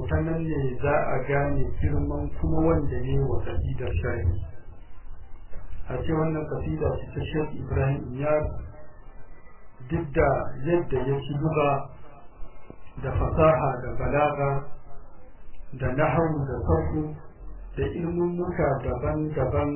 ta nan ne za a gane girman kuma wanda ne wa kasidar shari'i a ce wannan kasida ce ta shek ibrahim ya duk da yadda ya ci buga da fasaha da balaga da nahawu da sarku da ilmummuka daban-daban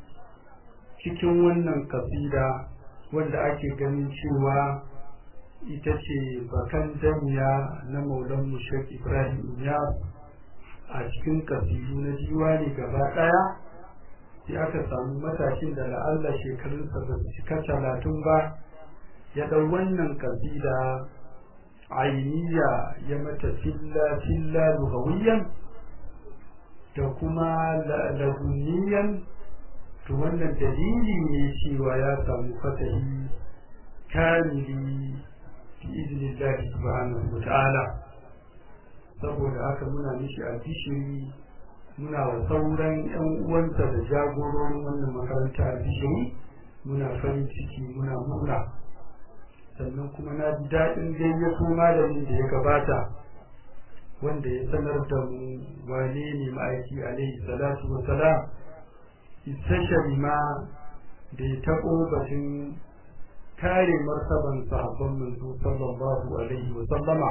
cikin wannan kasida wanda ake ganin cewa ita ce bakan jami'a na maulan mushek ibrahim ya a cikin kasidu na diwani gaba daya sai aka samu matashin da la'alla shekarunsa ba su cika talatin ba ya ɗau wannan kasida ainiya ya mata filla filla lugawiyan da kuma laduniyan to wannan dalili ne cewa ya samu fatahi kamili fi iznillahi subhanahu wa ta'ala saboda haka muna mishi albishiri muna wa sauran yan uwansa da jagororin wannan makaranta albishiri muna farin ciki muna murna sannan kuma na ji daɗin gayyato malamin da ya gabata wanda ya sanar da mu wane ne ma'aiki alaihi salatu wa salam istashari ma da ya taɓo batun kare martaban sahabban manzo sallallahu alaihi wa sallama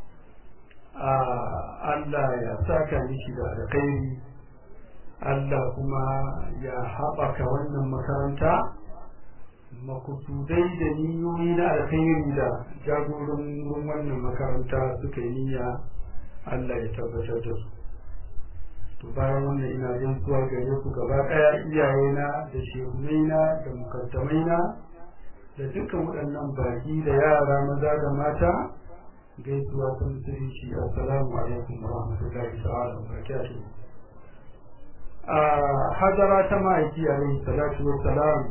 a Allah ya saka mishi da alkhairi Allah kuma ya haɓaka wannan makaranta makusudai da niyoyi na alkhairi da jagoran wannan makaranta suka yi niyya Allah ya tabbatar da su to bayan wannan ina jin zuwa gare ku gaba ɗaya iyayena da shehunaina da mukaddamaina da dukkan waɗannan baki da yara maza da mata gaisuwa sun musulunci assalamu alaikum wa rahmatullahi ta'ala wa barakatuh a hadara ta ma'aiki alaihi salatu wa salam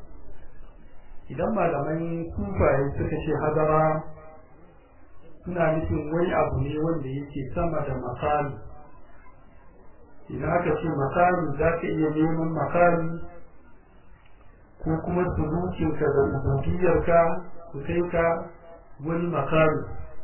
idan malaman kufaye suka ce hadara suna nufin wani abu ne wanda yake sama da makami idan aka ce makami za ka iya neman makami ko kuma sulukinka da ubudiyarka su kai ka wani makami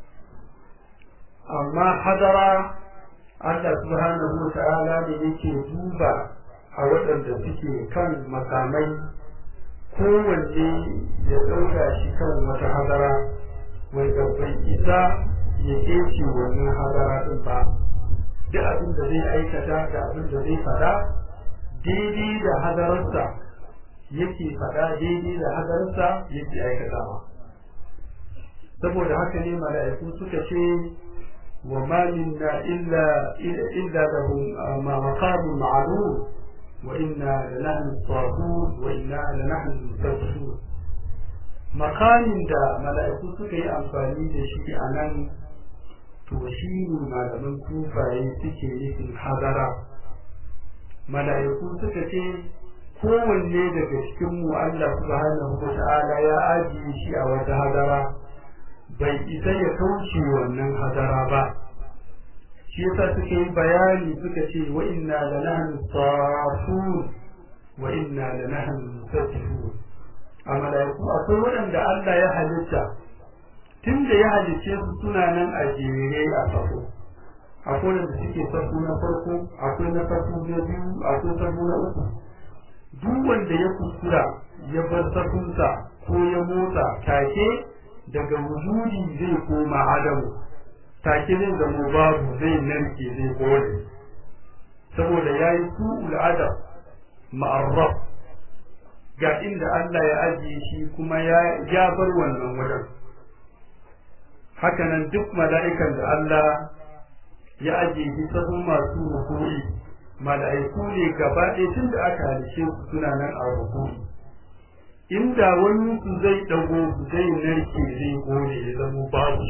amma hadara Allah subhanahu wa ta'ala ne yake duba a waɗanda suke kan makamai kowanne ya ɗaura shi kan wata hadara wanda bai isa ya kece wannan hadara ɗin ba duk abin da zai aikata da abin da zai faɗa daidai da hadararsa yake faɗa daidai da hadararsa yake aikatawa saboda haka ne mala'iku suka ce wa ma minna illa illa lahu ma maqamun ma'lum wa inna lanahnu as-safun wa inna lanahnu al-musabbihun makamin da mala'iku suka yi amfani da shi a nan to shi ne malaman kufaye suke nufin hadara mala'iku suka ce kowanne daga cikin mu Allah subhanahu wa ta'ala ya ajiye shi a wata hadara bai isa ya kauce wannan hadara ba shi yasa suka yi bayani suka ce wa inna lanahnu safun wa inna lanahnu musabbihun a mala'iku akwai waɗanda Allah ya halitta tun da ya halicce su suna nan a jere a safo akwai wanda suke safo na farko akwai na safo na biyu akwai safo na uku duk wanda ya kuskura ya bar safunsa ko ya motsa take daga wujudi zai koma adamu take zai zama babu zai narke zai kone saboda ya yi su'ul adam ma'arraf ga inda Allah ya ajiye shi kuma ya bar wannan wajen hakanan duk mala'ikan da Allah ya ajiye shi sahun masu rukuri mala'iku ne gaba ɗaya tun da aka halice su suna nan a rukuri inda wani su zai dago su zai narke zai gode ya zama babu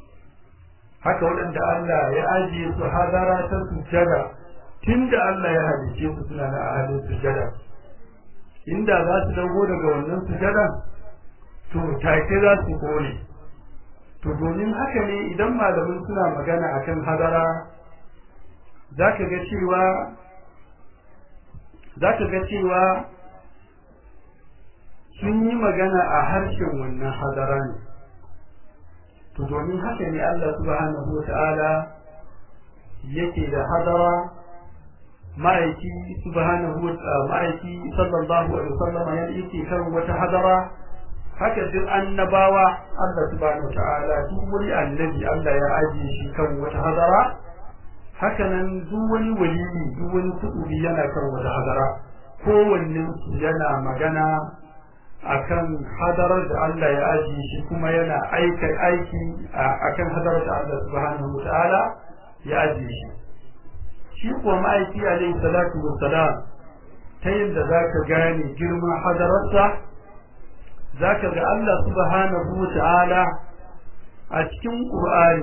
haka waɗanda Allah ya ajiye su hadara ta sujada tun da Allah ya halice su suna nan a halin sujada inda za su dago daga wannan sujada to take za su kone to domin haka ne idan malamin suna magana akan hadara za ka ga cewa za ka ga cewa sun yi magana a harshen wannan hadara ne to domin haka ne Allah subhanahu wa ta'ala yake da hadara ma'aiki subhanahu wa ma'aiki sallallahu alaihi wasallam ya yake kan wata hadara haka duk annabawa Allah subhanahu wa ta'ala duk wani annabi Allah ya ajiye shi kan wata hadara haka nan duk wani waliyi duk wani kudubi yana kan wata hadara kowanne yana magana akan hadarar da Allah ya ajiye shi kuma yana aika aiki akan hadarar da Allah subhanahu wa ta'ala ya ajiye shi shi kuwa ma'aiki alaihi salatu wassalam ta yadda za ka gane girman hadararsa za ka ga Allah subhanahu wa ta'ala a cikin ƙur'ani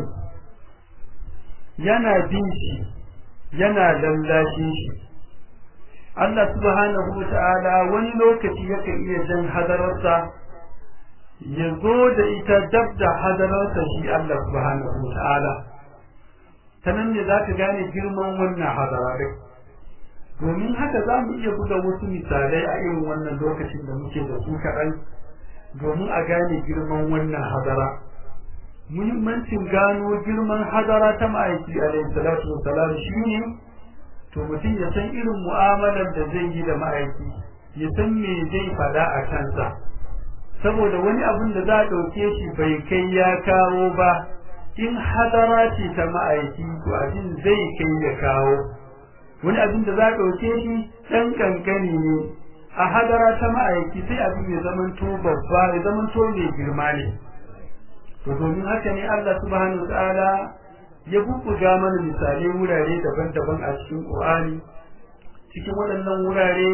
yana bin shi yana lallashin shi Allah subhanahu wa ta'ala wani lokaci yakan iya jan hadararsa ya zo da ita dab da hadararsa shi Allah subhanahu wa ta'ala ta nan ne za ka gane girman wannan hadara ɗin domin haka za mu iya buga wasu misalai a irin wannan lokacin da muke da su kaɗan domin a gane girman wannan hadara muhimmancin gano girman hadara ta ma'aiki alaihi salatu wassalam shine to mutum ya san irin mu'amalar da zai yi da ma'aiki ya san me zai faɗa a kansa saboda wani abin da za a ɗauke shi bai kai ya kawo ba in hadara ce ta ma'aiki to abin zai kai ya kawo wani abin da za a ɗauke shi ɗan kankani ne a hadara ta ma'aiki sai abin ya zamanto babba ya zamanto mai girma ne to domin haka ne Allah subhanahu wa ta'ala ya bubbuga mana misalai wurare daban-daban a cikin Qur'ani cikin waɗannan wurare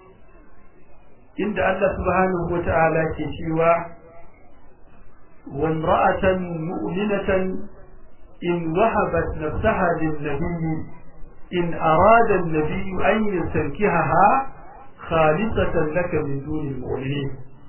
inda Allah subhanahu wa ta'ala ke cewa وامرأة مؤمنة إن وهبت نفسها للنبي إن أراد النبي أن يستنكهها خالصة لك من دون المؤمنين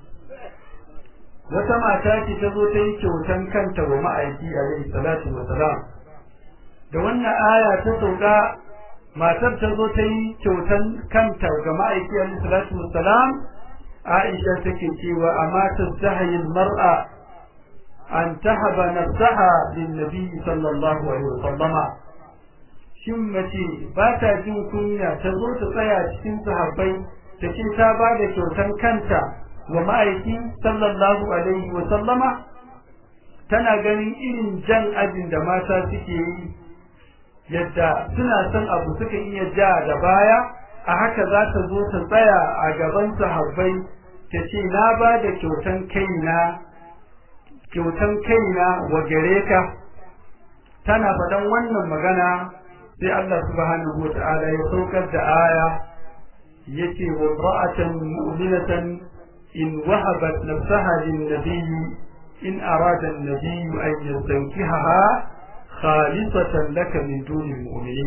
wata mata ce ta zo ta yi kyautan kanta wa ma'aiki alaihi salatu wa salam da wannan aya ta sauka matar ta zo ta yi kyautan kanta ga ma'aiki alaihi salatu wa salam Aisha take cewa amma tastahayi mar'a an tahaba nafsaha lin nabi sallallahu alaihi wa sallama shin mace ba ta jin kunya ta zo ta tsaya cikin sahabbai ta ce ta ba da kyautan kanta wa ma'aiki sallallahu alaihi wa sallama tana ganin irin jan ajin da mata suke yi yadda suna son abu suka iya ja da baya a haka za ta zo ta tsaya a gaban sahabbai ta ce na ba da kyautan kaina kyautan kaina wa gare ka tana faɗan wannan magana sai Allah subhanahu wa ta'ala ya saukar da aya yace wa ra'atan mu'minatan in wahabat nafsaha lin nabiyyi in arada an-nabiyyu an yastankihaha khalisatan laka min duni mu'minin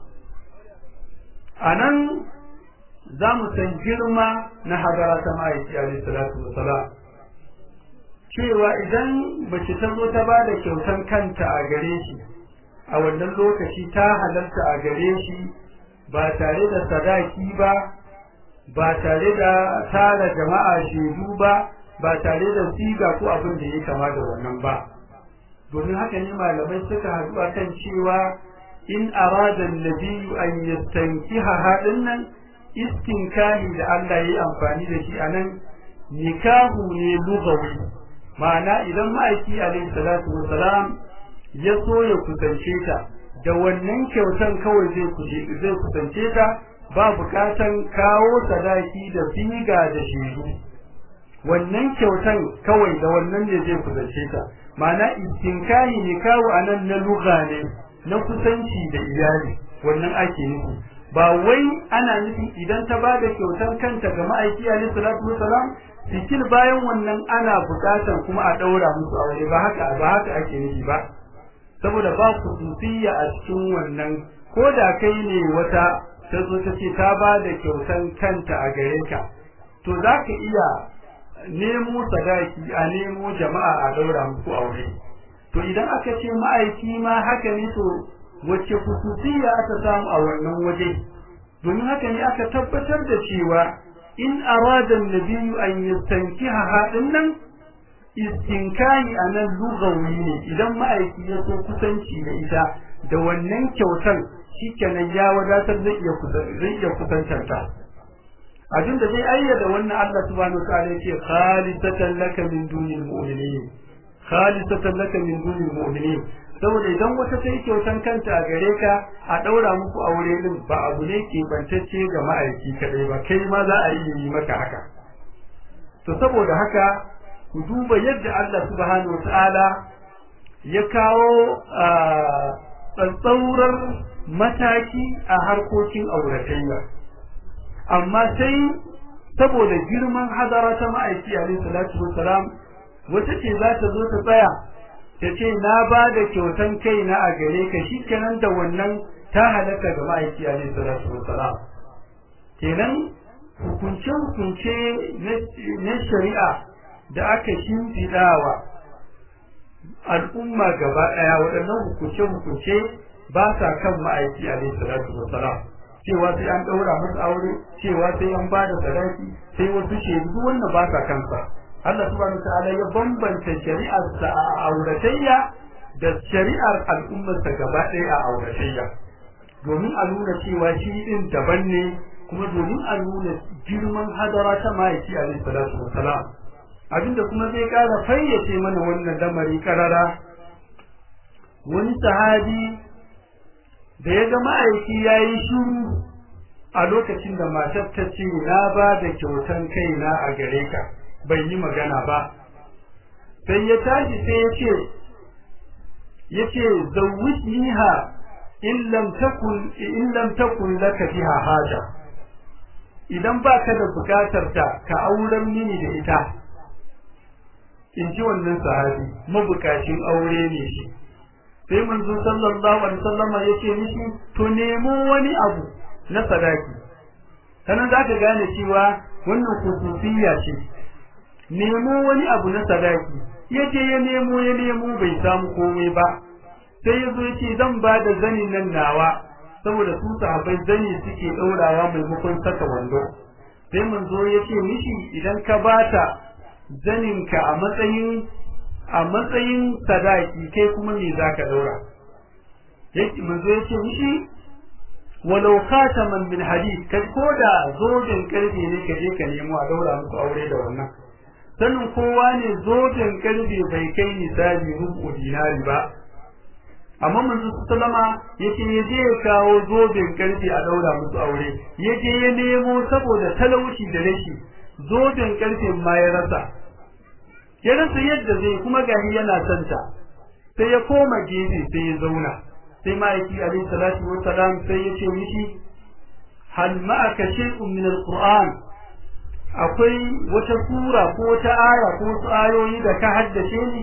anan za mu san girma na hadara ta ma'aiki alaihi salatu wassalam cewa idan mace ta zo ta bada kyautan kanta a gare shi a wannan lokaci ta halarta a gare shi ba tare da sadaki ba ba tare da tara jama'a shaidu ba ba tare da siga ko abin da ya kama da wannan ba domin haka ne malamai suka haɗu a kan cewa in arada nabiyyu an yastankiha haɗin nan istinkahi da Allah ya yi amfani da shi a nan nikahu ne lugawi ma'ana idan ma'aiki alaihi salatu wassalam ya so ya kusance ta da wannan kyautan kawai zai zai kusance ta ba bukatan kawo sadaki da siga da shedu wannan kyautan kawai da wannan ne zai kusance ta ma'ana istinkahi ne kawo anan na lugha ne na kusanci da iyali wannan ake nufi ba wai ana nufi idan ta ba da kyautan kanta ga ma'aiki alaihi salatu wassalam sikil bayan wannan ana bukatan kuma a daura musu aure ba haka ba haka ake nufi ba saboda ba kususiyya a cikin wannan ko da kai ne wata ta zo ta ce ta ba da kyautan kanta a gare ka to za ka iya nemo sadaki a nemo jama'a a daura muku aure to idan aka ce ma'aiki ma haka ne to wacce kususiyya aka samu a wannan waje domin haka ne aka tabbatar da cewa in arada an-nabiyyu an yastankiha hadin nan istinkahi anan lugawi ne idan ma'aiki ya so kusanci da ita da wannan kyautan shikenan ya wadatar zai iya zai iya kusantar ta abin da zai ayyada wannan Allah subhanahu wataala yake khalisatan laka min dunil mu'minin khalisatan laka min dunil mu'minin saboda idan wata sai kyautan kanta a gare ka a daura muku aure din ba abu ne ke bantacce ga ma'aiki kadai ba kai ma za a yi maka haka to saboda haka ku duba yadda Allah subhanahu wataala ya kawo tsantsaurar mataki a harkokin auratayya amma sai saboda girman hadara ta ma'aiki alaihi salatu wassalam wata ce za ta zo ta tsaya ta ce na ba da kyautan kaina a gare ka shikenan da wannan ta halaka ga ma'aiki alaihi salatu wassalam kenan hukunce hukunce na shari'a da aka shimfiɗawa al'umma gaba ɗaya waɗannan hukunce hukunce ba sa kan ma'aiki alaihi salatu wassalam cewa sai an ɗaura musu aure cewa sai an ba da sadaki sai wasu shaidu wannan ba sa kansa Allah subhanahu ta'ala ya bambanta shari'ar sa a auratayya da shari'ar al'ummar sa gaba ɗaya a auratayya domin a nuna cewa shi din daban ne kuma domin a nuna girman hadara ta ma'aiki alaihi salatu wassalam abinda kuma zai ƙara fayyace mana wannan lamari karara wani sahabi da ya ga ma'aiki ya yi shuru a lokacin da matar ta ce na ba da kyautan kaina a gare ka bai yi magana ba sai ya tashi sai ya ce ya ce zawwijniha in lam takun in lam takun laka biha haja idan baka da bukatar ta ka auren mini da ita in ji wannan sahabi mabukacin aure ne shi sai manzo sallallahu alaihi wasallam yake mishi to nemo wani abu na sadaki kana zaka gane cewa wannan khususiyya ce nemo wani abu na sadaki yaje ya nemo ya nemo bai samu komai ba sai yazo yace zan ba da zani nan nawa saboda su sahabbai zani suke daurawa maimakon saka wando sai manzo yace mishi idan ka bata zaninka a matsayin a matsayin sadaki kai kuma me zaka daura yake manzo yace mishi walau khataman min hadid kai koda zoben karfe ne ka je ka nemo a daura musu aure da wannan sanin kowa ne zoben karfe bai kai misali rubu dinari ba amma manzo sallama yace ya je ya kawo zoben karfe a daura musu aure ya je ya nemo saboda talauci da rashi zoben karfe ma ya rasa ya rasa yadda zai kuma gari yana santa sai ya koma gefe sai ya zauna sai ma'aiki alaihi salatu wa salam sai ya ce mishi hal ma'aka shay'un min alquran akwai wata sura ko wata aya ko wasu ayoyi da ka haddace ni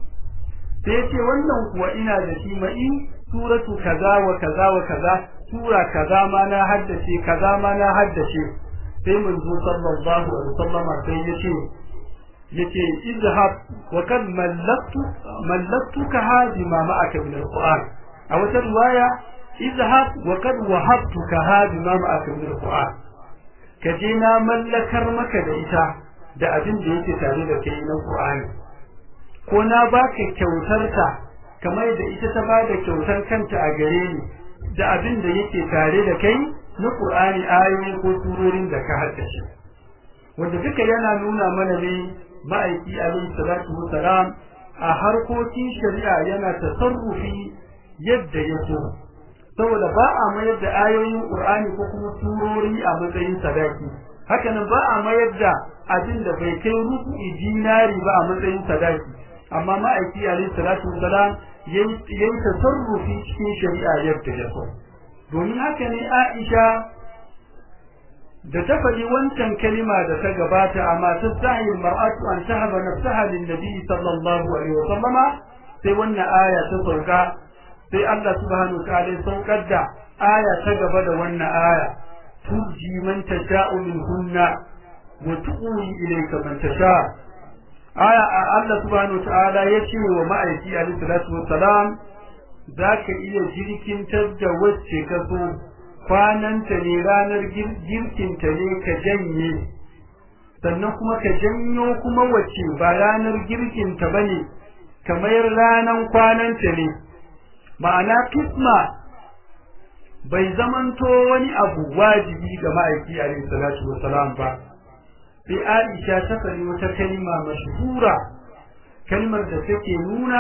sai ya ce wannan kuwa ina da shi ma'i suratu kaza wa kaza wa kaza sura kaza ma na haddace kaza ma na haddace sai manzo sallallahu alaihi wasallama sai ya ce yace izhab wa kad mallaktu mallaktuka hadi ma ma'aka min alquran a wata riwaya izhab wa kad wahabtuka hadi ma ma'aka min alquran kaje na mallakar maka da ita da abin da yake tare da kai na qur'ani ko na baka kyautar ta kamar da ita ta bada kyautar kanta a gare ni da abin da yake tare da kai na qur'ani ayoyi ko surorin da ka haddace wanda duka yana nuna mana ne ma'aiki alaihi salatu wassalam a harkokin shari'a yana tasarrufi yadda ya so saboda ba a mayar da ayoyin qur'ani ko kuma surori a matsayin sadaki hakanan ba a mayar da abin da bai kai rubu'i dinari ba a matsayin sadaki amma ma'aiki alaihi salatu wassalam yayi tasarrufi cikin shari'a yadda ya so domin haka ne Aisha da ta faɗi wancan kalima da ta gabata amma ta sahi mar'atu an tahaba nafsaha lin nabi sallallahu alaihi wasallama sai wannan aya ta sauka sai Allah subhanahu ta'ala ya saukar da aya ta gaba da wannan aya turji man tasha'u minhunna wa tu'wi ilayka man tasha aya Allah subhanahu ta'ala ya ce wa ma'aiki alaihi salatu wassalam zaka iya jirkintar da wacce ka so kwananta ne ranar girkinta ne ka janye sannan kuma ka janyo kuma wacce ba ranar girkinta ba ne kamar ranar kwananta ne ma'ana kisma bai zamanto wani abu wajibi ga ma'aiki alaihi salatu wassalam ba sai Aisha ta faɗi wata kalma mashhura kalmar da take nuna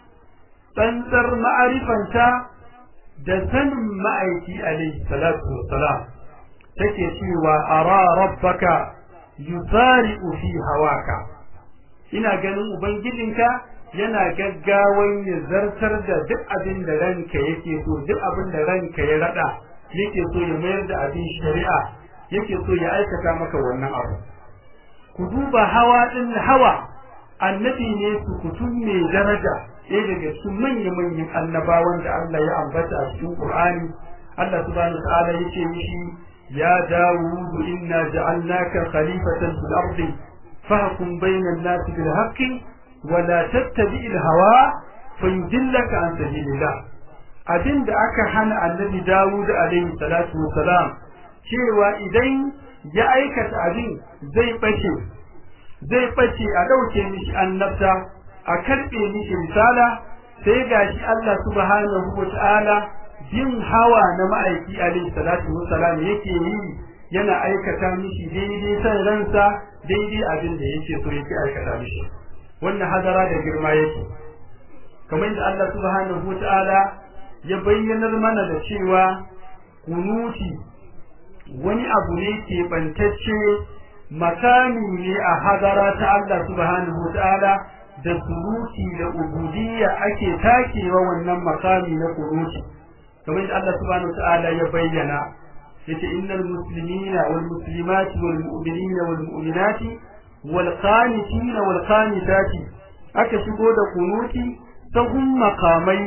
tsantsar ma'arifanta da sanin ma'aiki alaihi salatu wassalam take cewa ara rabbaka yusari'u fi hawaka ina ganin ubangijinka yana gaggawan ya zartar da duk abin da ranka yake so duk abin da ranka ya rada yake so ya mayar da abin shari'a yake so ya aikata maka wannan abu ku duba hawa din hawa annabi ne su kutum mai daraja ɗaya daga cikin manya-manyan annabawan da Allah ya ambata a cikin Qur'ani Allah subhanahu wa ta'ala yace mishi ya Dawud inna ja'alnaka khalifatan fil ardi fahkum bayna an-nasi bil haqqi wa la tattabi'il hawa fayudillaka an sabilillah abinda aka hana annabi Dawud alaihi salatu wassalam cewa idan ya aikata abin zai bace zai bace a dauke mishi annabta a karbe mishi risala sai gashi Allah subhanahu wataala bin hawa na ma'aiki alaihi salatu wassalam yake yi yana aikata mishi daidai san ransa daidai abin da yake so yake aikata mishi wannan hadara da girma yake kamar da Allah subhanahu wataala ya bayyanar mana da cewa kunuti wani abu ne ke bantacce makami ne a hadara ta Allah subhanahu wataala da suruti da ubudiyya ake takewa wannan makami na kunuti kamar da Allah subhanahu wataala ya bayyana yace innal muslimina wal muslimati wal mu'minina wal mu'minati wal qanitina wal qanitati aka shigo da kunuti sahun makamai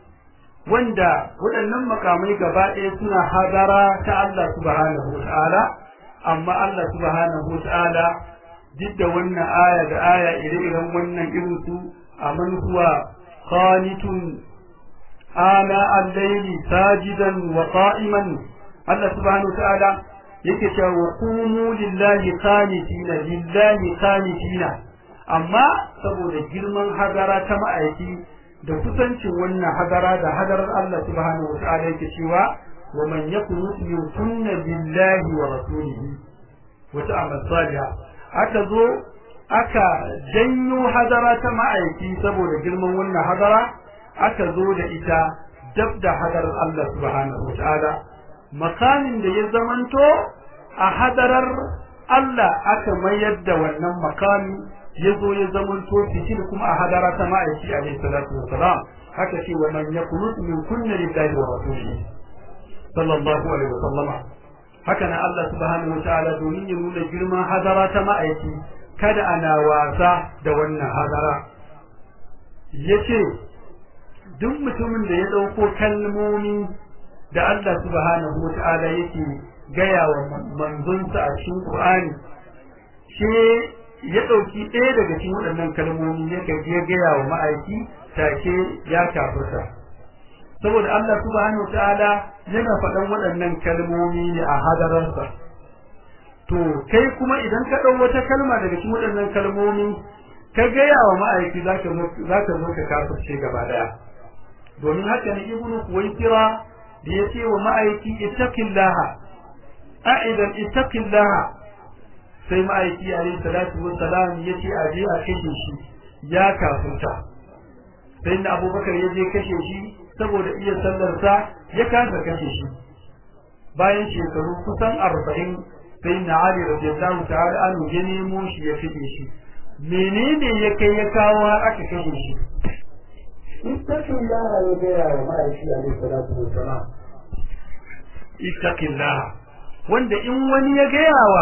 wanda waɗannan makamai gaba ɗaya suna hadara ta Allah subhanahu wa ta'ala amma Allah subhanahu wa ta'ala duk da wannan aya da aya ire-iren wannan irin su a man huwa qanitun ana al-layli sajidan wa qa'iman Allah subhanahu wa ta'ala yake cewa wa qumu lillahi qanitina lillahi qanitina amma saboda girman hadara ta ma'aiki da kusancin wannan hadara da hadarar Allah subhanahu wata'ala yake cewa wa man yakunu yukunna billahi wa rasulihi wa ta'amal salihah aka zo aka janyo hadara ta ma'aiki saboda girman wannan hadara aka zo da ita dab da hadarar Allah subhanahu wata'ala makamin da ya zamanto a hadarar Allah aka mayar da wannan makami ya zo ya zamanto fitil kuma a hadara ta ma'aiki alaihi salatu wassalam haka ce wa man yakunu min kunna lillahi wa rasulihi sallallahu alaihi wasallama haka nan Allah subhanahu wa ta'ala domin ya nuna girman hadara ta ma'aiki kada ana wasa da wannan hadara yace duk mutumin da ya dauko kalmomi da Allah subhanahu wa ta'ala yake gaya wa manzonsa a cikin Qur'ani shi ya ɗauki ɗaya daga cikin waɗannan kalmomi ya ya gaya wa ma'aiki take ya kafirta saboda Allah subhanahu wa ta'ala yana faɗan waɗannan kalmomi ne a hadararsa to kai kuma idan ka ɗau wata kalma daga cikin waɗannan kalmomi ka gaya wa ma'aiki za ka zo ka kafirce gaba ɗaya domin haka ne ibnu kuwaitira da ya ce wa ma'aiki ittaqillaha a'idan ittaqillaha sai ma'aiki alayhi salatu wassalam ya ce a je a kashe shi ya kafurta sai na abubakar ya je kashe shi saboda iya sallarsa ya kasa kashe shi bayan shekaru kusan arba'in sai na ali radiyallahu ta'ala an ya nemo shi ya kashe shi menene ya kai ya kawo har aka kashe shi ittaqillah ya gaya wa ma'aiki alayhi salatu wassalam ittaqillah wanda in wani ya gaya wa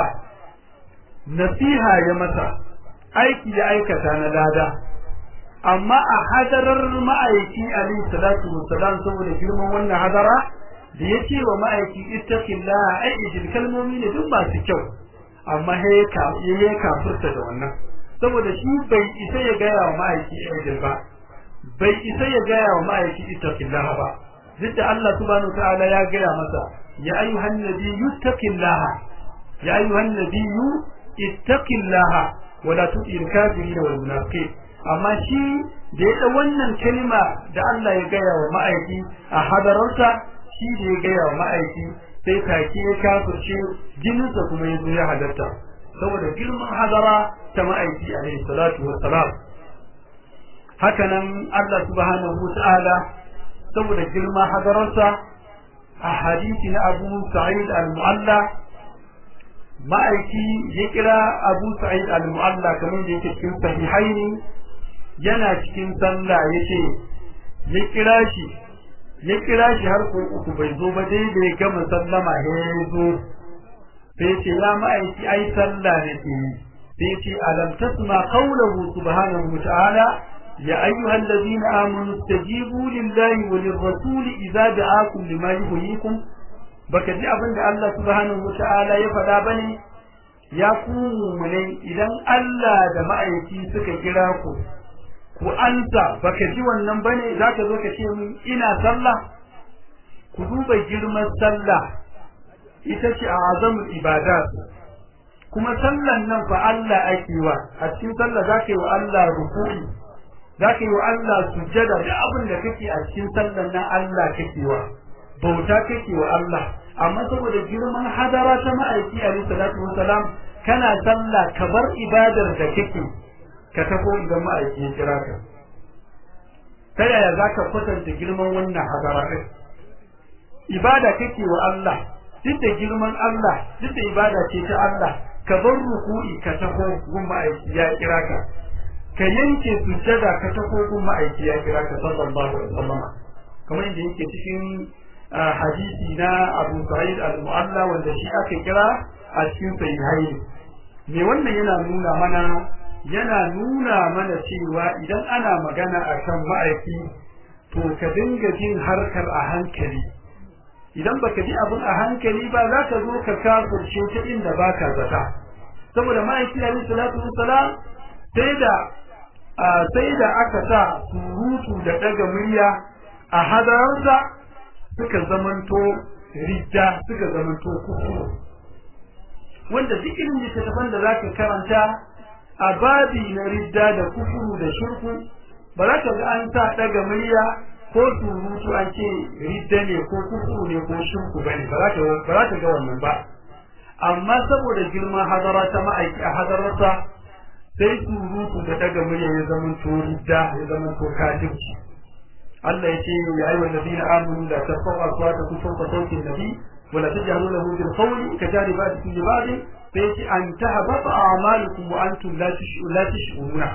nasiha ya masa aiki ya aikata na lada amma a hadarar ma'aiki alayhi salatu wassalam saboda girman wannan hadara da ya ce wa ma'aiki ittaqillah ai ijil kalmomi ne duk masu kyau amma ya kafurta da wannan saboda shi bai isa ya gaya wa ma'aiki ijil ba bai isa ya gaya wa ma'aiki ittaqillah ba duk da Allah subhanahu wa ta'ala ya gaya masa ya ayyuhan nabiyyu ittaqillah ya ayyuhan nabiyyu اتق الله ولا تطع الكافرين والمنافقين amma shi da ya wannan kalma da Allah ya gaya wa ma'aiki a hadararsa shi da ya gaya wa ma'aiki sai take ya kafirce jininsa kuma ya zo ya hadarta saboda girman hadara ta ma'aiki alaihi salatu wassalam hakanan Allah subhanahu ta'ala saboda girma hadararsa a hadisi na Abu Sa'id al-Mu'alla ma'aiki ya kira Abu Sa'id al-Mu'alla kamar da yake cikin sahihaini yana cikin sallah yace ya kira shi ya kira shi har ko uku bai zo ba dai da ya gama sallama ya zo sai ce ya ma'aiki ai sallah ne ke sai ce alam tasma qawluhu subhanahu wa ta'ala ya ayyuhal ladina amanu istajibu lillahi wa lirrasuli idza da'akum lima yuhyikum baka ji abin da Allah subhanahu wa ta'ala ya faɗa bane ya ku mu'minai idan Allah da ma'aiki suka kira ku ku ansa baka ji wannan bane zaka zo ka ce min ina sallah ku duba girman sallah ita ce a azamul ibadat kuma sallan nan fa Allah ake wa a cikin sallah zaka yi wa Allah ruku'i zaka yi wa Allah sujjada da abin da kake a cikin sallan nan Allah kake wa bauta kake wa Allah amma saboda girman hadara ta ma'aiki alaihi salatu wasalam kana sallah ka bar ibadar da kake ka tafi idan ma'aiki ya kira ka ta yaya za ka kwatanta girman wannan hadara ɗin ibada kake wa Allah duk da girman Allah duk da ibada ce ta Allah ka bar ruku'i ka taho gun ma'aiki ya kira ka ka yanke sujjada ka taho gun ma'aiki ya kira ka sallallahu alaihi wasallam kamar yadda yake cikin hadisi na Abu Sa'id al-Mu'alla wanda shi aka kira a cikin sahihaini me wannan yana nuna mana yana nuna mana cewa idan ana magana a kan ma'aiki to ka dinga jin harkar a hankali idan baka ji abin a hankali ba za ka zo ka kafurce ta inda baka zata saboda ma'aiki alaihi salatu wassalam sai da sai da aka sa surutu da daga murya a hadararsa suka zamanto ridda suka zamanto kufuru wanda duk irin littattafan da zaka karanta a babi na ridda da kufuru da shirku ba za ka ga an sa daga murya ko surutu an ce ridda ne ko kufuru ne ko shirku bane ba za ka ga wannan ba amma saboda girman hadara ta ma'aiki a hadararsa sai surutu da daga murya ya zama to ridda ya zama to kafirci Allah ya ce ya ayyuhal ladina amanu la tarfa'u aswatakum fawqa sawti an-nabi wa la tajharu lahu bil qawli kajari ba'dikum li ba'd sai ce an tahbata a'malukum wa antum la tash'uruna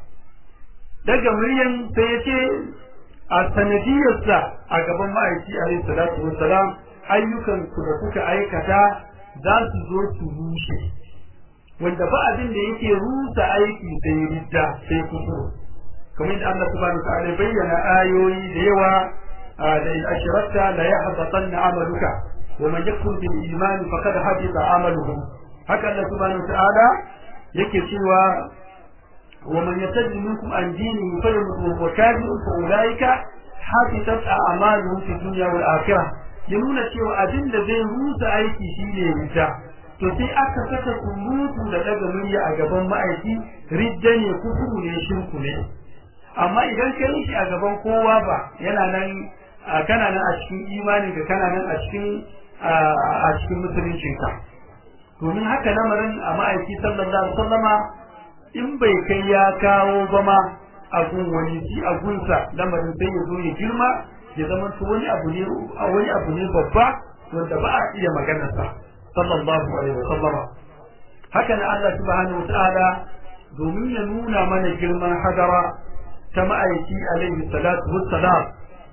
daga muryan sai ya ce a sanadiyarsa a gaban ma'aiki alaihi salatu wassalam ayyukan ku da kuka aikata za su zo su rushe wanda ba abin da yake rusa aiki sai ridda sai kufuru kamar da Allah subhanahu wa ta'ala bayyana ayoyi da yawa da in ashrakta la yahbatanna amaluka wa man yakfur bil iman faqad habita amaluhu haka Allah subhanahu wa ta'ala yake cewa wa man yatajid minkum an dinihi fayyamut wa kafirun fa ulaika habitat a'maluhum fi dunya wal akhirah ya nuna cewa abin da zai rusa aiki shine ridda to sai aka saka surutu da daga murya a gaban ma'aiki ridda ne kufuru ne shirku ne amma idan ka yi shi a gaban kowa ba yana nan kana nan a cikin imanin ka kana nan a cikin a cikin musuluncin ka domin haka lamarin a ma'aiki sallallahu alaihi wasallama in bai kai ya kawo ba ma a gun wani shi a gunsa lamarin sai ya zo ya girma ya zama wani abu ne wani abu ne babba wanda ba a iya maganarsa sallallahu alaihi wasallama haka na Allah subhanahu wa ta'ala domin ya nuna mana girman hadara ta ma'aiki alaihi salatu wassalam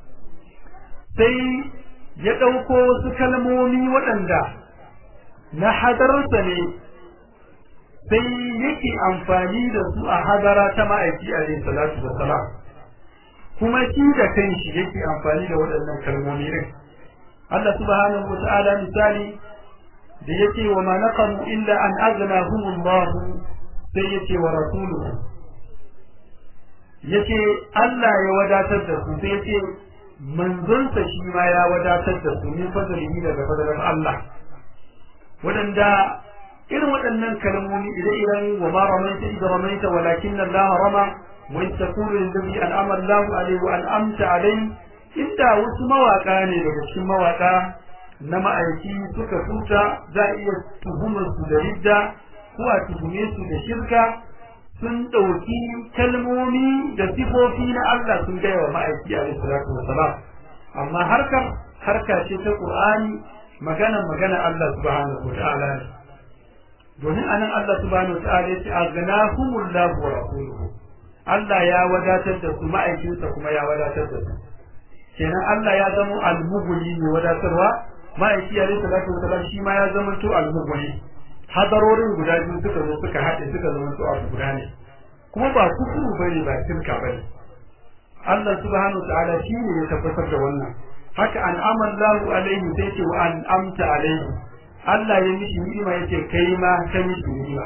sai ya ɗauko wasu kalmomi waɗanda na hadararsa ne sai yake amfani da su a hadara ta ma'aiki alaihi salatu wassalam kuma shi da kanshi yake amfani da waɗannan kalmomi din Allah subhanahu wa ta'ala misali da yake wa ma naqamu illa an aghnahum Allah sai yake wa rasuluhu yace Allah ya wadatar da su sai yace manzonsa shi ma ya wadatar da su min fadlihi daga fadlan Allah wadanda irin waɗannan kalmomi ire-iren wa ma ramaita idza ramaita walakin Allah rama wa taqulu lillazi an'ama Allahu alayhi wa an'amta alayhi inda wasu mawaka ne daga cikin mawaka na ma'aiki suka tuta za a iya tuhumar su da ridda ko a tuhume su da shirka sun ɗauki kalmomi da sifofi na Allah sun gaya wa ma'aiki a salatu wasalam amma harkar harka ce ta Qur'ani magana magana Allah subhanahu wataala ne domin anan Allah subhanahu wataala ya ce aghnahumullahu wa rasuluhu Allah ya wadatar da su ma'aikinsa kuma ya wadatar da su kenan Allah ya zama almuguli ne wadatarwa ma'aiki a salatu wasalam shi ma ya zama to almuguli hadarorin guda biyu suka zo suka haɗe suka zama su abu guda ne kuma ba kufuru bane ba shirka bane Allah subhanahu ta'ala shi ne ya tabbatar da wannan haka an amallahu alaihi sai ce wa an amta alaihi Allah ya mishi ni'ima yace kai ma ka mishi ni'ima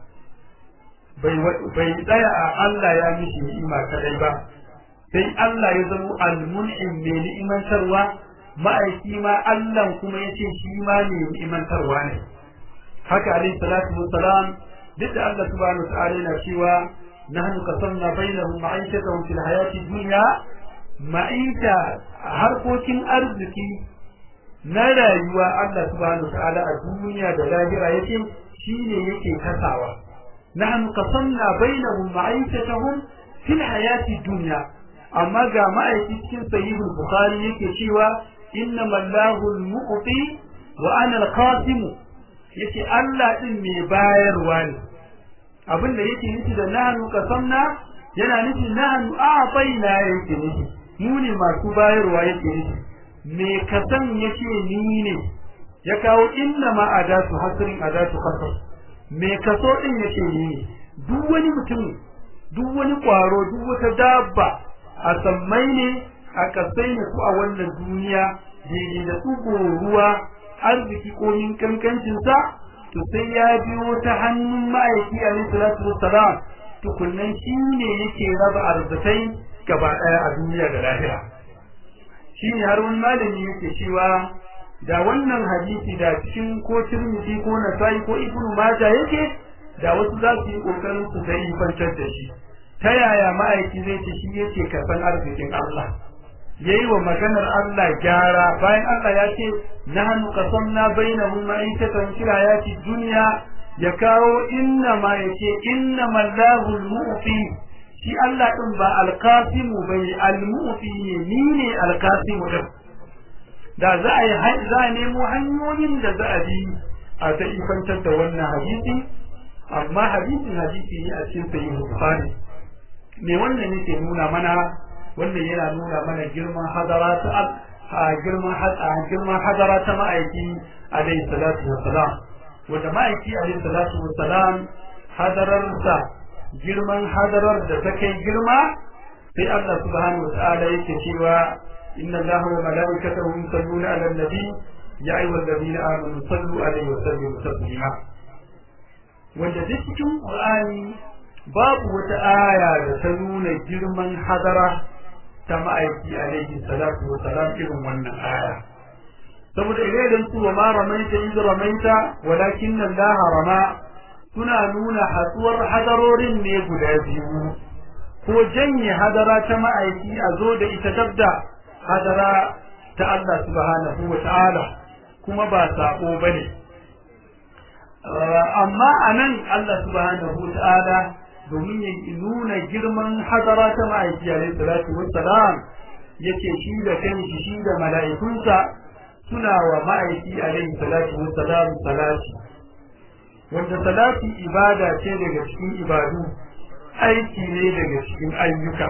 bai bai tsaya a Allah ya mishi ni'ima kadai ba sai Allah ya zama al-mun'im mai ni'imantarwa ma'aiki ma Allah kuma yace shi ma ne ni'imantarwa ne haka alayhi salatu wassalam duk da Allah subhanahu wa ta'ala yana cewa nahnu qasamna bainahum ma'ishatahum fil hayati dunya ma'isha harkokin arziki na rayuwa Allah subhanahu wa ta'ala a duniya da lahira yake shine yake kasawa nahnu qasamna bainahum ma'ishatahum fil hayati dunya amma ga ma'aiki cikin sahihul bukhari yake cewa innamal lahu al-mu'ti wa ana al-qasim yace Allah din mai bayarwa ne abin da yake nufi da nahnu qasamna yana nufi nahnu a'tayna yake nufi mu ne masu bayarwa yake nufi me kasan yake ni ne ya kawo inna ma adatu hasrin adatu qasam me kaso din yake ni ne duk wani mutum duk wani kwaro duk wata dabba a sammai ne a kasai ne ko a wannan duniya daidai da tsugo ruwa arziki ko yin kankancinsa to sai ya biyo ta hannun ma'aiki alaihi salatu wassalam tukunnan shi ne yake raba arzikai gaba daya a duniya da lahira shi ne har wani malami yake cewa da wannan hadisi da cikin ko tirmidhi ko nasai ko ibnu maja yake da wasu za su yi kokarin su sai fantar da shi ta yaya ma'aiki zai ce shi yake karban arzikin Allah yayi wa maganar Allah gyara bayan Allah ya ce nahnu qasamna bainahum ma'isatan fil hayati dunya ya kawo inna ma yace inna mallahu al-mu'ti shi Allah din ba al-qasim bai al-mu'ti ne ni ne al-qasim din da za a yi za a nemo hanyoyin da za a bi a ta ifantar da wannan hadisi amma hadisin hadisi ne a cikin sahih bukhari me wannan yake nuna mana wannan yana nuna mana girman hadara ta a girman girman hadara ta ma'aiki alayhi salatu wassalam wanda ma'aiki alayhi salatu wassalam hadararsa girman hadarar da ta kai girma sai Allah subhanahu wa ta'ala yake cewa inna allaha wa malaikatahu yusalluna 'alan nabi ya ayyuhal ladina amanu sallu alaihi wa sallimu taslima wanda duk cikin qur'ani babu wata aya da ta nuna girman hadara ta ma'aiki alaihi salatu wa salam irin wannan aya saboda idan su wa ma ramaita iz ramaita walakin Allah rama suna nuna hatsuwar hadarorin ne guda biyu ko janye hadara ta ma'aiki a zo da ita dabda hadara ta Allah subhanahu wa ta'ala kuma ba sako bane amma anan Allah subhanahu wa ta'ala domin ya nuna girman hadara ta ma'aiki alaihi salatu wassalam yake shi da kanshi shi da mala'ikunsa suna wa ma'aiki alaihi salatu wassalam salati wanda salati ibada ce daga cikin ibadu aiki ne daga cikin ayyuka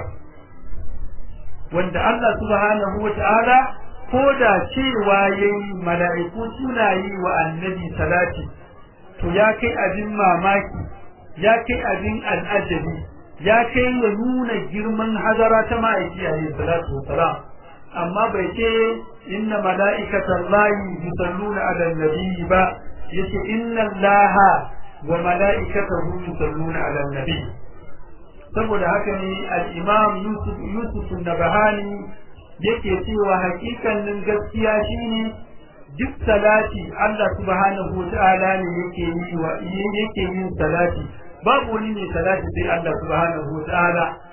wanda Allah subhanahu wata'ala ko da cewa yayi mala'iku suna yi wa annabi salati to ya kai abin mamaki ya kai abin al'ajabi ya kai ya nuna girman hadara ta ma'aiki a salatu wasalam amma bai ce inna mala'ikatan lahi yusalluna ala nabi ba yace inna allaha wa mala'ikatahu yusalluna ala nabi saboda haka ne al-imam yusuf yusuf nabahani yake cewa hakikanin gaskiya shine duk salati Allah subhanahu wa ta'ala ne yake yi wa yake yin salati babu wani mai salati sai Allah subhanahu wa ta'ala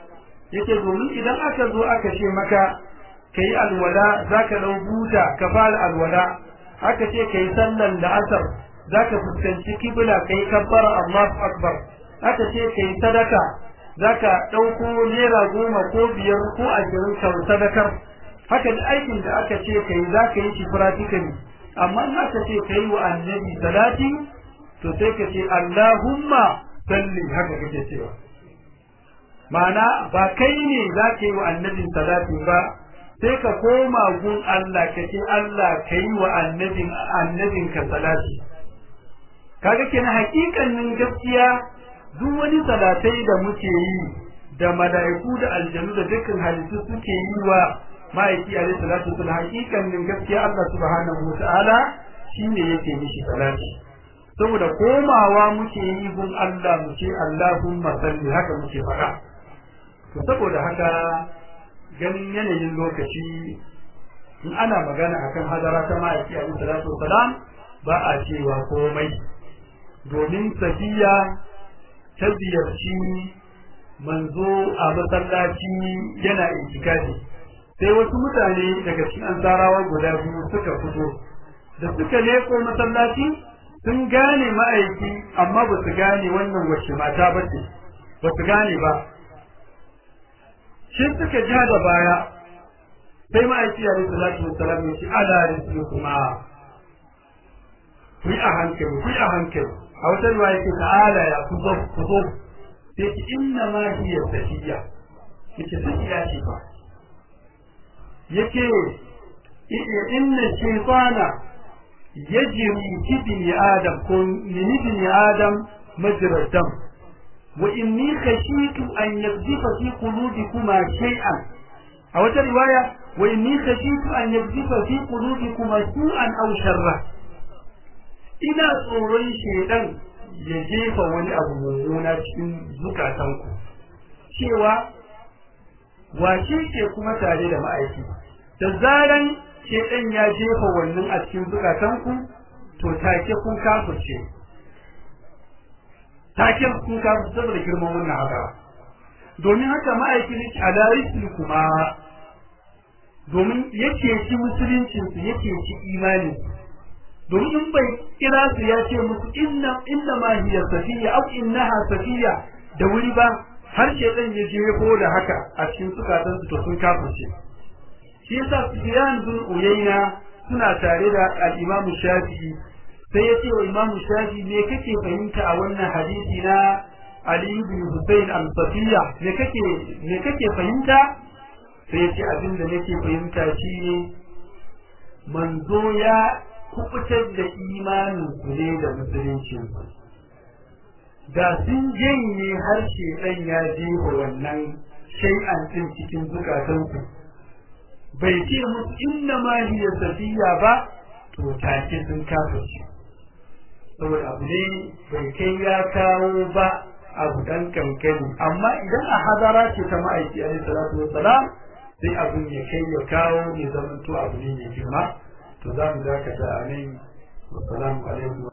yake domin idan aka zo aka ce maka kai alwala zaka dau buta ka fara alwala aka ce kai sallan da asar zaka fuskanci kibla kai kabbara Allahu akbar aka ce kai sadaka zaka dauko naira goma ko biyar ko ashirin ka sadakar haka da aikin da aka ce kai zaka yi shi practically amma in aka ce kai wa annabi salati to sai ka ce Allahumma salli haka kake cewa ma'ana ba kai ne zaka yi wa annabin salati ba sai ka koma gun Allah ka ce Allah ka yi wa annabin annabin ka salati kaga kenan hakikanin gaskiya duk wani salatai da muke yi da mala'iku da aljanu da dukkan halittu suke yi wa ma'aiki alaihi salatu wasallam hakikanin gaskiya Allah subhanahu wataala shine yake mishi salati saboda komawa muke yi gun Allah mu ce Allahumma salli haka muke faɗa to saboda haka ganin yanayin lokaci in ana magana akan hadara ta ma'aiki alaihi salatu wasalam ba a cewa komai domin safiya ta ziyarci manzo a masallaci yana itikafi sai wasu mutane daga cikin ansarawa guda biyu suka fito da suka leko masallaci sun gane ma'aiki amma ba su gane wannan wacce mata ba ce ba su gane ba shi suka ja da baya sai ma'aiki a rikin salatu wasalam ya ce ala rikin kuma ku yi a hankali ku yi a hankali a wata ruwa yake ta'ala ya ku zo ku zo sai ki inna ma hiya sahiya yake sahiya ce ba yake inna shaytana yajri fi bini adam ko min bini adam majra dam wa inni khashitu an yaqdhifa fi qulubikuma shay'an a wata riwaya wa inni khashitu an yaqdhifa fi qulubikuma su'an aw sharra ina tsoron shedan ya jefa wani abu mummuna cikin zukatanku cewa wace ce kuma tare da ma'aiki da zaran shedan ya jefa wannan a cikin zukatanku to take kun kafirce take kun kafirce saboda girman wannan haka domin haka ma'aiki ne ala kuma domin yake ci musuluncinsu yake ci imaninsu domin in bai kira su ya ce musu inna inna ma hiya safiya au innaha safiya da wuri ba har shedan ya je ko da haka a cikin sukatan su to sun kafirce shi yasa Sufyan bin Uyayna suna tare da al-Imam Shafi'i sai ya ce wa Imam Shafi'i me kake fahimta a wannan hadisi na Ali ibn Hussein al-Safiya me kake me kake fahimta sai ya ce abin da nake fahimta shine manzo ya kubutar da imanin ku ne da musulunci da sun janye harshe ɗan ya jefa wannan shay'an ɗin cikin zukatanku bai ce musu inna ma hiya safiya ba to take sun kafirce saboda abu ne bai kai ya kawo ba abu dan kankani amma idan a hadara ce ta ma'aiki alaihi salatu wassalam sai abin ya kai ya kawo ya zamanto abu ne mai girma to za mu dakata a nan wassalamu alaikum